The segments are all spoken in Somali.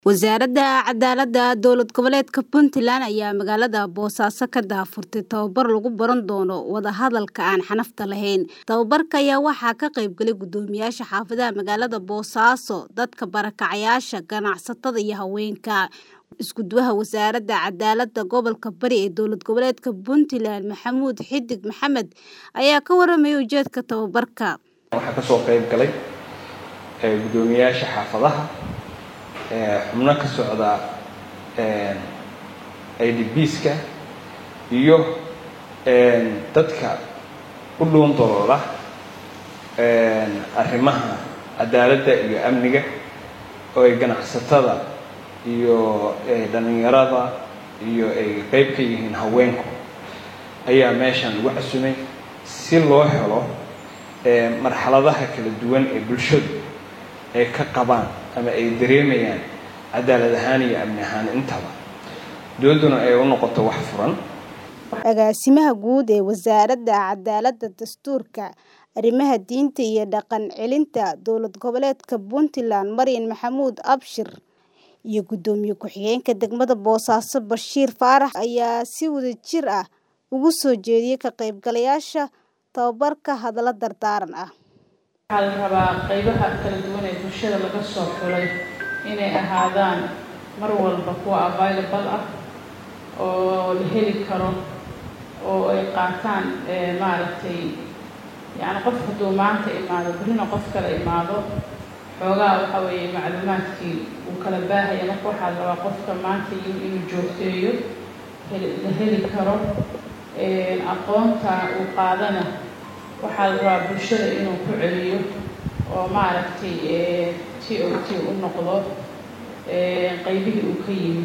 Wasaaradda Cadaaladda Dowlad Goboleedka Puntland ayaa magaalada Boosaaso ka daahfurtay tababar lagu baran doono wada hadalka aan xanafta lahayn. Tababarka ayaa waxaa ka qayb galay guddoomiyaasha xaafadaha magaalada Boosaaso, dadka barakacayaasha, ganacsatada iyo haweenka. Isku-duwaha Wasaaradda Cadaaladda Gobolka Bari ee Dowlad Goboleedka Puntland Maxamuud Xidig Maxamed ayaa ka warramay ujeedka tababarka. waxaa kasoo qayb galay ee, guddoomiyaasha xaafadaha ee, xubno ka socda ee, idbska iyo ee, dadka u dhuun daloola ee, arrimaha cadaaladda iyo amniga oo ay ganacsatada iyo ee, dhallinyarada iyo ay qeyb ka yihiin haweenku ayaa meeshan lagu casumay si loo helo ee, marxaladaha kala duwan ee bulshadu ay ka qabaan ama ay dareemayaan cadaalad ahaan iyo amni ahaan intaba dowladduna ay u noqoto wax furan Agaasimaha guud ee Wasaaradda Cadaaladda Dastuurka, Arrimaha Diinta iyo Dhaqan Celinta Dowlad Goboleedka Puntland Maryan Maxamuud Abshir iyo Guddoomiye Ku-xigeenka degmada Boosaaso Bashiir Faarax ayaa si wadajir ah ugu soo jeediyay ka qaybgalayaasha tababarka hadallo dardaaran ah. waxaa la rabaa qaybaha kala duwan ee bulshada laga soo xulay inay ahaadaan mar walba kuwa available ah oo la heli karo oo ay qaataan ee, maaragtay yacni qof hadduu maanta imaado berrina qof kale imaado xoogaa waxa weeye macluumaadkii uu kala baahaya marka waxaa la rabaa qofka maanta in- inuu joogteeyo heli- la heli karo ee, aqoonta uu qaadana waxaa la rabaa bulshada inuu ku celiyo oo maaragtay ee, t o t u noqdo ee, qaybihii uu ka yimid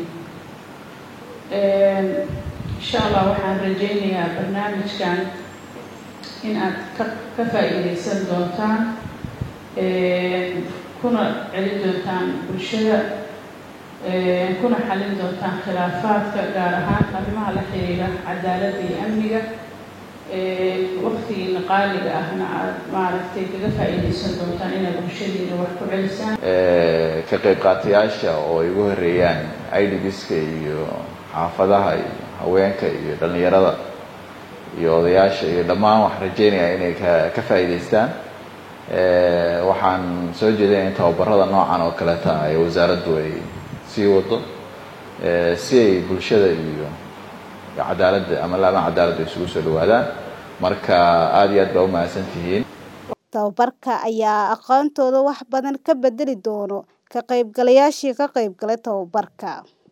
Een, insha allah waxaan rajaynayaa barnaamijkan in aad ka ka faa'iidaysan doontaan een, kuna celin doontaan bulshada een, kuna xallin doontaan khilaafaadka gaar ahaan arrimaha la xiriira cadaaladda iyo amniga een, waqtigiina qaaliga ahna aad maaragtay kaga faa'iidaysan doontaan inaad bulshadiina wax ku celisaan ee, ka qayb qaatayaasha oo ay ugu horeeyaan idbska iyo xaafadaha iyo haweenka iyo dhallinyarada iyo odayaasha iyo dhammaan waxaan rajeynayaa inay ka ka faa'iidaystaan Ee, waxaan soo jeedinaya in tababarada noocan oo kaleeta ay wasaaraddu ay sii wado ee, si ay bulshada iyo cadaaladda ama laamaha cadaaladda isugu soo dhawaadaan marka aada iyo aad baa u mahadsan tihiin Tababarka ayaa aqoontooda wax badan ka bedeli doono ka qaybgalayaashii ka qayb galay tababarka.